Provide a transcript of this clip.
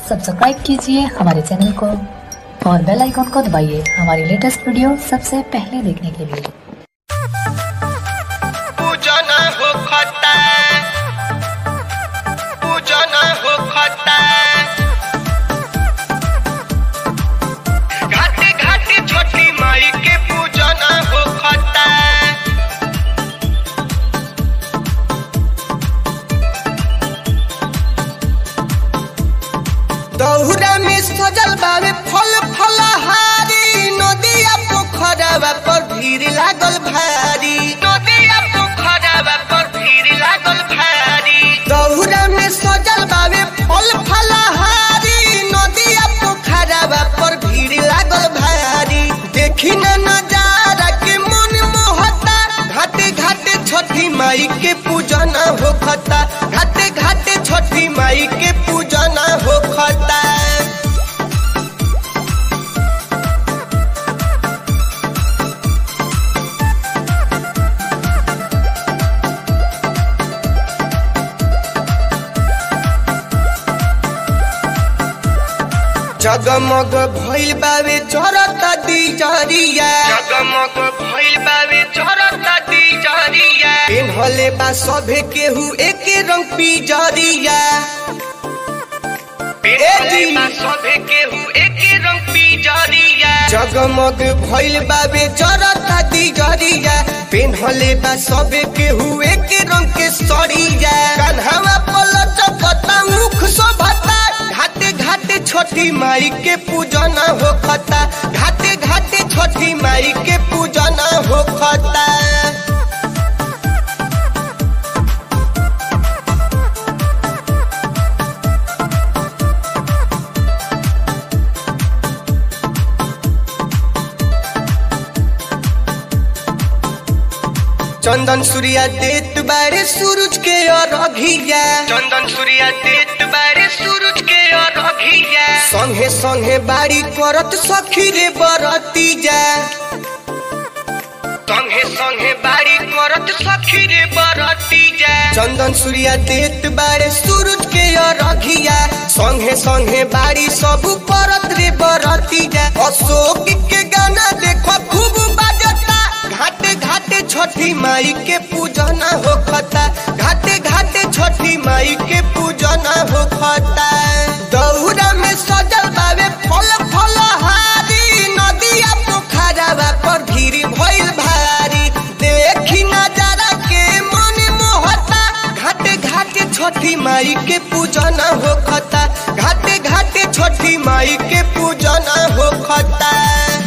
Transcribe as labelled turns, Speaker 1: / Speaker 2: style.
Speaker 1: subscribe कीजिए हमारे channel को और बेल आइकॉन को दबाइए हमारी लेटेस्ट वीडियो सबसे पहले देखने के लिए
Speaker 2: पूजन हो खता पूजन हो खता घाटे घाटे छोटी माई के पूजन हो खता दौरा में सजल बावे फल फलहारी नदिया पोखरवा पर भीड़ लागल भारी नदिया पोखरवा पर भीड़ लागल भारी दौरा में सजल बावे फल फलहारी नदिया पोखरवा पर भीड़ लागल भारी देखी न नजारा के मन मोहता घाटे घाटे छठी माई के पूजन होखता घाटे घाटे छठी माई के पूजन होखता जगमग भइल बावे चरता दिजरिया जगमग भइल बावे चरता दिजरिया पेन्हले बा सभे केहू एके रंग पिजरिया पेन्हले बा सभे केहू एके रंग पिजरिया जगमग भइल बावे चरता दिजरिया पेन्हले बा सभे केहू एके रंग के सरिया कान्हावा पलट पता मुख शोभता घाटे घाटे छोटी माई के पूजन होखता घाटे घाटे छोटी माई के पूजन होखता चंदन सूर्या देत बारे सूरज के अरघिया चंदन सूर्या देत बारे सूरज के अरघिया संगे संगे बाड़ी करत सखी रे बरतीजा संगे संगे बाड़ी करत सखी रे बरतीजा चंदन सूर्या देत बारे सूरज के अरघिया संगे संगे बाड़ी सब करत रे बरतीजा अशोक के गाना देखो खूब बाजता घाटे घाटे छठी माई के पूजन होखता घाटे घाटे छठी माई के पूजन होखता दौरा में सजल बावे फल फल हारी नदिया पोखरवा पर भीड़ भइल भारी देखी नजारा के मन मोहता घाटे घाटे छठी माई के पूजन होखता घाटे घाटे छठी माई के पूजन होखता